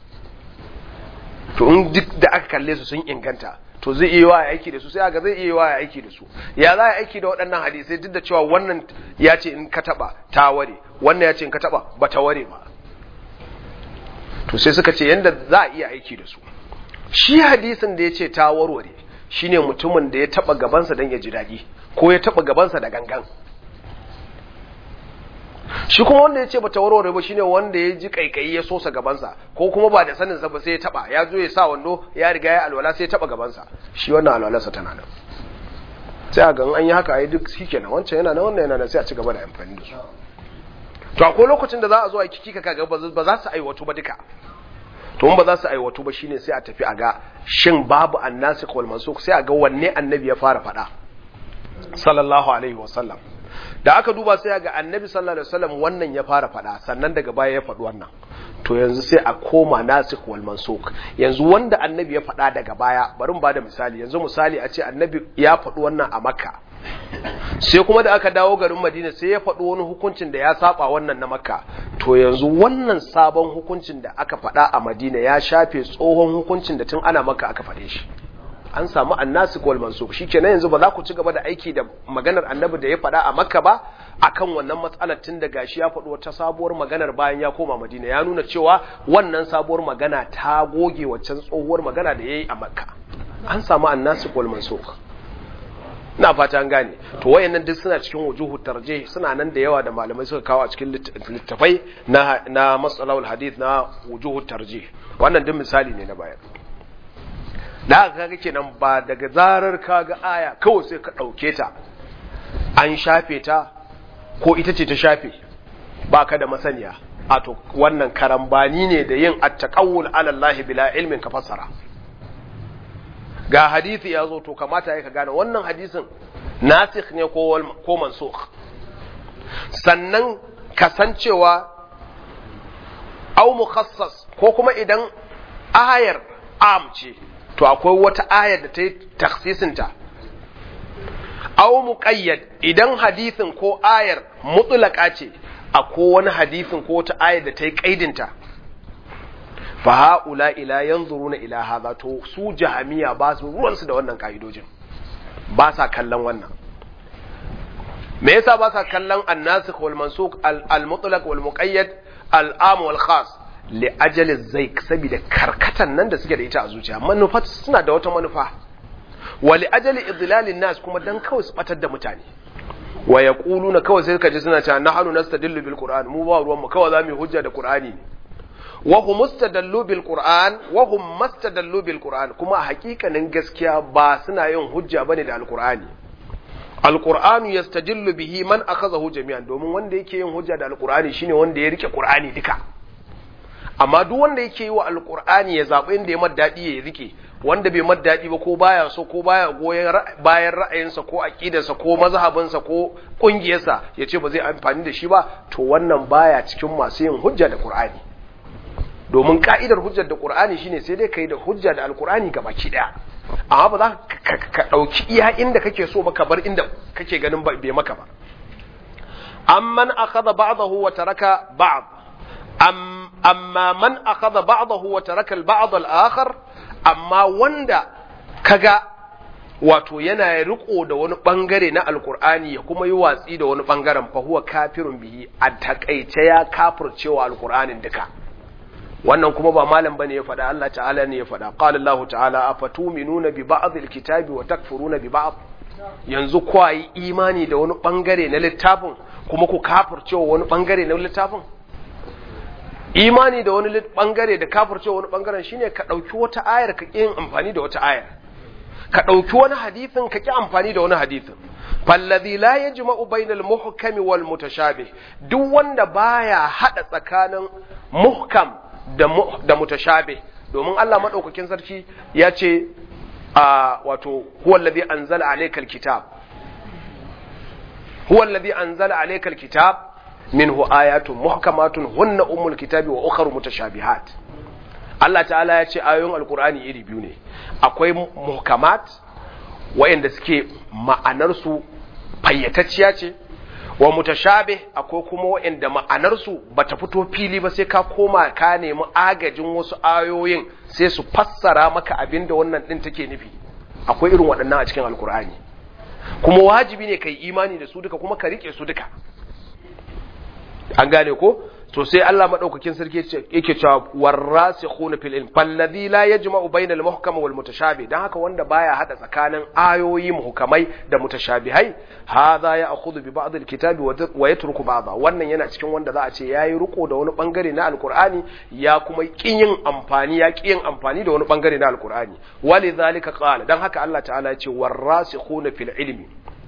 to in duk da aka kalle su sun inganta to zai iya wa aiki da su sai aga zai iya wa aiki da su ya za a aiki da waɗannan hadisai duk da cewa wannan ya ce in ka taba ta ware wannan ya ce in ka taba ba ta ware ba to sai suka ce yanda za a iya aiki da su shi hadisin da ya ce ta warware shine mutumin da ya taba gabansa don ya ji daɗi ko ya taba gabansa da gangan shi kuma wanda ya ce bata warware ba shine wanda ya ji kaikayi ya sosa gabansa ko kuma ba da sanin sa ba sai ya taba ya zo ya sa wando ya riga ya alwala sai ya taba gabansa shi wannan alwalarsa tana nan sai a gan an yi haka ai duk shikenan wancan yana nan wannan yana nan sai a ci gaba da amfani da su to akwai lokacin da za a zo a kiki ka kaga ba za su aiwatu ba duka to in ba za su aiwatu ba shine sai a tafi a ga shin babu annasikh wal mansukh sai a ga wanne annabi ya fara faɗa sallallahu alaihi wasallam da aka duba sai ga annabi sallallahu alaihi wasallam wannan ya fara faɗa sannan daga baya ya faɗi wannan to yanzu sai a koma nasikh wal mansukh yanzu wanda annabi ya faɗa daga baya bari mu bada misali yanzu misali a ce annabi ya faɗi wannan a makka sai kuma da aka dawo garin madina sai ya faɗi wani hukuncin da ya saba wannan na makka to yanzu wannan sabon hukuncin da aka faɗa a madina ya shafe tsohon hukuncin da tun ana makka aka faɗe shi an samu annasik wal mansukh shikenan yanzu ba za ku ci gaba da aiki da maganar annabi da ya faɗa a makka ba akan wannan matsalar tun da gashi ya faɗi wata sabuwar maganar bayan ya koma madina ya nuna cewa wannan sabuwar magana ta goge waccan tsohuwar magana da ya yi a makka an samu annasik wal mansukh ina fata an gane to wayannan duk suna cikin wujuhu tarje suna nan da yawa da malamai suka kawo a cikin littafai na na masalahul hadith na wujuhu tarje wannan duk misali ne na bayan da haka kaga kenan ba daga zarar kaga aya kawai sai ka dauke ta an shafe ta ko ita ce ta shafe ba ka da masaniya a to wannan karambani ne da yin attaqawul ala Allah bila ilmin ka fassara ga hadisi ya zo to kamata ya ka gane wannan hadisin nasikh ne ko ko mansukh sannan kasancewa au mukhassas ko kuma idan ayar am ce to akwai wata ayar da ta yi taksisinta au muqayyad idan hadisin ko ayar mutlaka ce akwai wani hadisin ko wata ayar da ta yi kaidinta fa haula ila yanzuruna ila hadha to su jahamiya ba su ruwansu da wannan kaidojin ba sa kallon wannan me yasa ba sa kallon annasikh wal mansukh al mutlaq wal muqayyad al am wal khas li ajali zaik saboda karkatan nan da suke da ita a zuciya manufa suna da wata manufa wa li ajali idlalin nas kuma dan kawai su batar da mutane wa yaquluna kawai sai kaji suna cewa nahnu nastadillu bil qur'an mu ba ruwan mu kawai zamu hujja da qur'ani wa hum mustadallu bil qur'an wa hum mustadallu bil qur'an kuma a hakikanin gaskiya ba suna yin hujja bane da alqur'ani alqur'anu yastadillu bihi man akhadhahu jami'an domin wanda yake yin hujja da alqur'ani shine wanda ya rike qur'ani duka amma duk wanda yake yi wa alqur'ani ya zabi inda ya maddadi ya rike wanda bai maddadi ba ko baya so ko baya goyen bayan ra'ayinsa ko aqidarsa ko mazhabinsa ko kungiyarsa yace ba zai amfani da shi ba to wannan baya cikin masu yin hujja da qur'ani domin ka'idar hujjar da qur'ani shine sai dai kai da hujja da alqur'ani ga baki daya amma ba za ka dauki iya inda kake so ba ka bar inda kake ganin bai maka ba amman akhadha ba'dahu wa taraka ba'd am amma man akhadha ba'dahu wa taraka al-ba'd al-akhar amma wanda kaga wato yana riko da wani bangare na alkur'ani ya kuma yi watsi da wani bangaren fa huwa kafirun bihi a takaice ya kafircewa alkur'anin duka wannan kuma ba malam bane ya faɗa Allah ta'ala ne ya faɗa qala Allah ta'ala afatuminuna bi ba'd alkitabi wa takfuruna bi ba'd yanzu kwa yi imani da wani bangare na littafin kuma ku kafircewa wani bangare na littafin imani da wani bangare da kafircewa wani bangaren shine ka dauki wata ayar ka yin amfani da wata ayar ka ɗauki wani hadithin ka ƙi amfani da wani hadithin fallazi la yajma'u bainal muhkami wal mutashabih duk wanda baya hada tsakanin muhkam da da mutashabih domin Allah madaukakin sarki ya ce a wato huwa allazi anzala alaykal kitab huwa allazi anzala alaykal kitab minhu ayatun muhkamatun hunna ummul kitabi wa ukhra mutashabihat Allah ta'ala ya ce ayoyin alkur'ani iri biyu ne akwai muhkamat wayanda suke ma'anarsu fayyatacciya ce wa mutashabe akwai kuma wayanda ma'anarsu bata fito fili ba sai ka koma ka nemi agajin wasu ayoyin sai su fassara maka abin da wannan din take nufi akwai irin waɗannan a cikin alkur'ani kuma wajibi ne kai imani da su duka kuma ka rike su duka an gane ko to sai Allah madaukakin sarki yake cewa warasikhuna fil ilm falladhi la yajma'u bayna al muhkam wal mutashabih dan haka wanda baya hada tsakanin ayoyi muhkamai da mutashabihai hadha ya'khudhu bi ba'd al kitabi wa yatruku ba'dha wannan yana cikin wanda za a ce yayi riko da wani bangare na alqur'ani ya kuma kin yin amfani ya kin amfani da wani bangare na alqur'ani walidhalika qala dan haka Allah ta'ala ya ce warasikhuna fil ilmi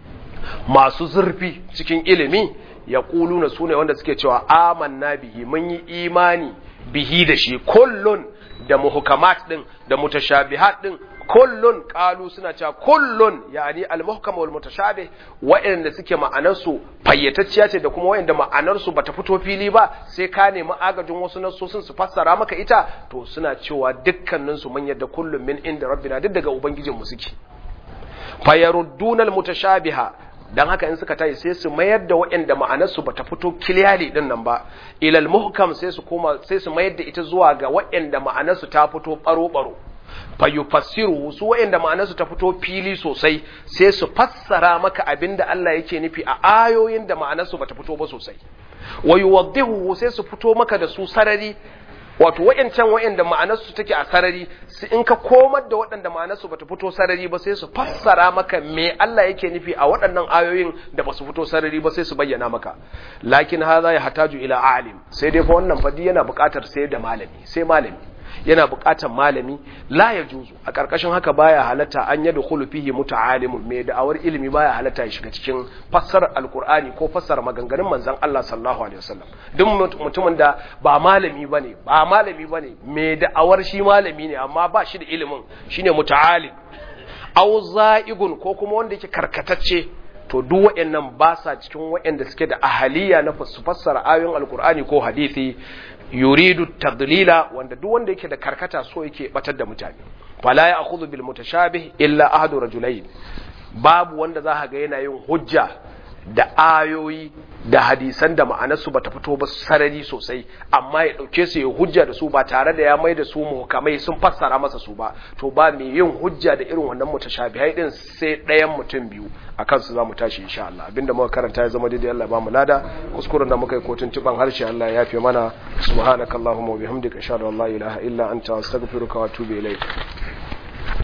masu zurfi cikin ilimi ya ƙuluna su ne wanda suke cewa amanna bihi mun yi imani bihi da shi kullun da muhukamat din da mutashabihat din kullun qalu suna cewa kullun yani al-muhkam wal mutashabih wa'anda suke ma'anar su fayyatacciya ce da kuma wa'anda ma'anar su bata fito fili ba sai ka nemi agajin wasu nasosin su fassara maka ita to suna cewa dukkanin su mun yadda kullun min inda rabbina duk daga ubangijin mu suke fayarudduna al-mutashabiha dan haka in suka tayi sai su mayar da waɗanda ma'anarsu bata fito kiliyali din nan ba ilal muhkam sai su koma sai su mayar da ita zuwa ga waɗanda ma'anarsu ta fito baro baro fa yufassiru su waɗanda ma'anarsu ta fito fili sosai sai su fassara maka abinda Allah yake nufi a ayoyin da ma'anarsu bata fito ba sosai wa yuwaddihu sai su fito maka da su sarari wato wa'yancan wa'yanda ma'anarsu take a sarari su in ka komar da waɗanda ma'anarsu bata fito sarari ba sai su fassara maka me Allah yake nufi a waɗannan ayoyin da basu fito sarari ba sai su bayyana maka lakin haza ya hataju ila alim sai dai fa wannan fadi yana buƙatar sai da malami sai malami yana buƙatar malami la ya juzu a ƙarƙashin haka baya halatta an yadda khulu fihi muta'alimun mai da'awar ilimi baya halatta ya shiga cikin fassarar alkur'ani ko fassara maganganun manzon Allah sallallahu alaihi wasallam duk mutumin da ba malami bane ba malami bane mai da'awar shi malami ne amma ba shi da ilimin shine muta'alim aw za'igun ko kuma wanda yake karkatacce to duk waɗannan ba sa cikin waɗanda suke da ahaliya na su fassara ayoyin alkur'ani ko hadisi yuridu tadlila wanda duk wanda yake da karkata so yake batar da mutane fala ya akhudhu bil mutashabih illa ahadu rajulayn babu wanda za ga yana yin hujja da ayoyi da hadisan da ma'anarsu bata fito ba sarari sosai amma ya dauke su ya hujja da su ba tare da ya mai da su muhkamai sun fassara masa su ba to ba mai yin hujja da irin wannan mutashabihai din sai ɗayan mutum biyu a kansu za mu tashi insha Allah abinda muka karanta ya zama daidai Allah ba mu lada kuskuren da muka yi kotun tuban harshe Allah ya yafe mana subhanakallahumma wa bihamdika ashhadu an la ilaha illa anta astaghfiruka wa atubu ilaik